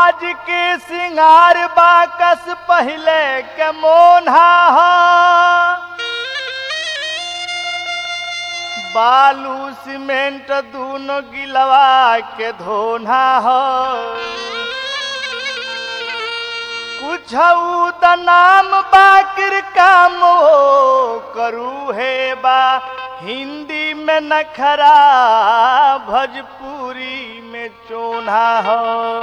आज के सिंगार बाकस पहले के मोन्हा ह बालू सीमेंट दूनो गिलवा के धोना हो कुछ त नाम बाकिर काम ओ करू है बा हिंदी में नखरा भोजपुरी में चोना हो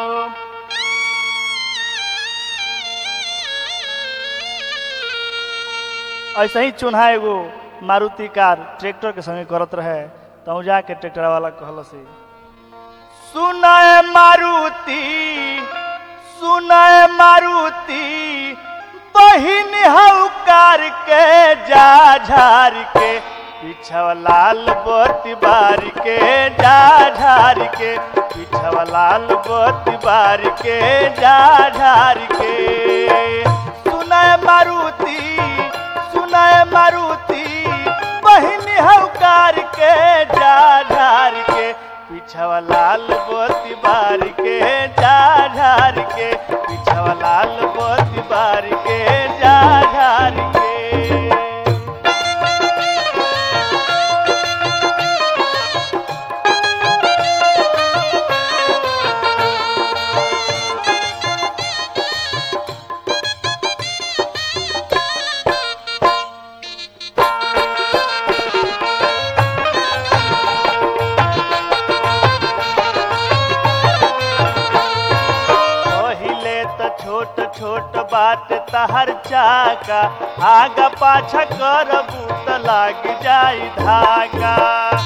ऐसे ही चोन्हा एगो मारुति कार ट्रैक्टर के संगे करत रहे तो जाके ट्रैक्टर वाला कहल से सुनाए मारुति सुनाए मारुति बहिन हौकार के जा झार के पिछवा लाल बत्ती बार के जा झार के पिछवा लाल बत्ती बार के जा झार के सुनाए मारुति सुनाए मारुति बहिनी हौकार के जा झार के पिछवा लाल बोती बार के जा झार के पिछवा लाल बोती बार के जा झार के पहिले त छोट छोट बात तहर चाका आगा पाछा करबू त लाग जाई धागा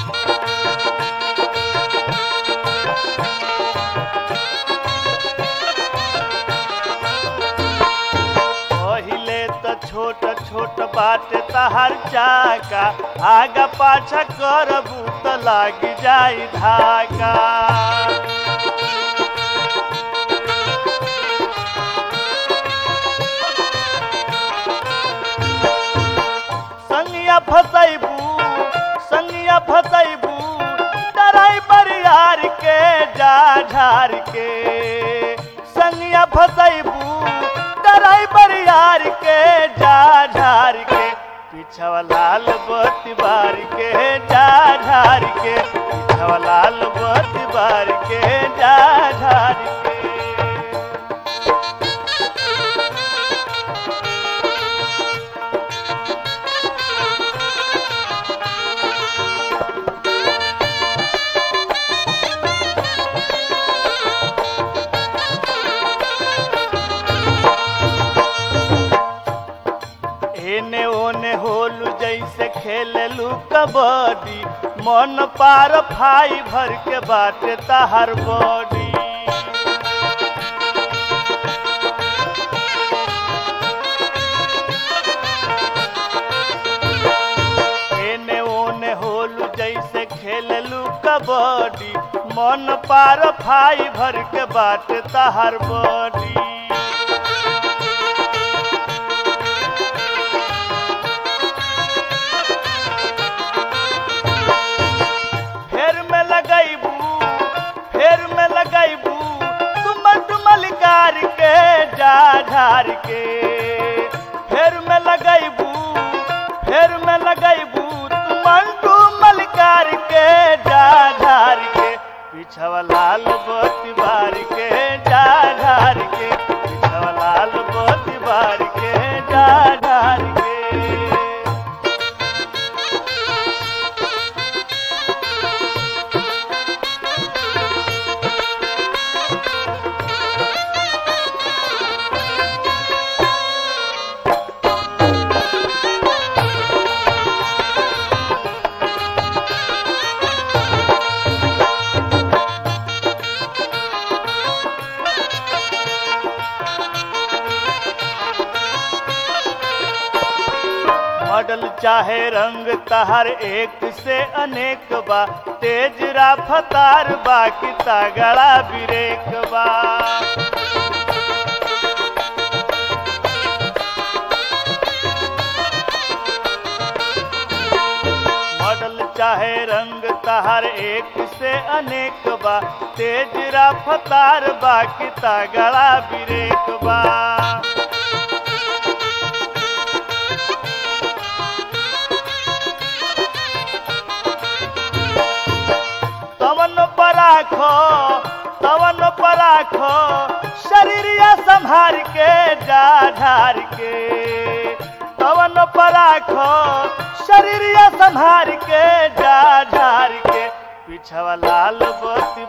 पहिले त छोट छोट बात तहर चाका आगा पाछा करबू त लाग जाई धागा संगिया फसैबू संगिया फसैबू डराई बरियार के जा झार के संगिया फसैबू डराई बरियार के जा झार के पिछवा लाल बत्ती बार के जा झार के पिछवा लाल बत्ती बार के जा झार के एने ओने होलू जैसे खेललू कबड्डी मन पार फाई भर के बाटे तहर बॉडी एने ओने होलू जैसे खेललू कबड्डी मन पार फाई भर के बाटे तहर बॉडी फेर में लगैबू फेर में लगैबू तुम डुमल कार के जा झार के फेर में लगैबू फेर में लगैबू तुम डुमल कार के जा झार के पिछवा लाल बत्ती बार के जा झार के पिछवा लाल बत्ती बार के जा झार के मॉडल चाहे रंग तहर एक से अनेक बा तेज रफ्तार बा कि तगड़ा ब्रेक बा मॉडल चाहे रंग तहर एक से अनेक बा तेज रफ्तार बा कि तगड़ा ब्रेक बा तवन पर राखो तवन पर राखो शरीरिया संभार के जा झार के तवन पर राखो शरीरिया संभार के जा झार के पिछवा लाल बत्ती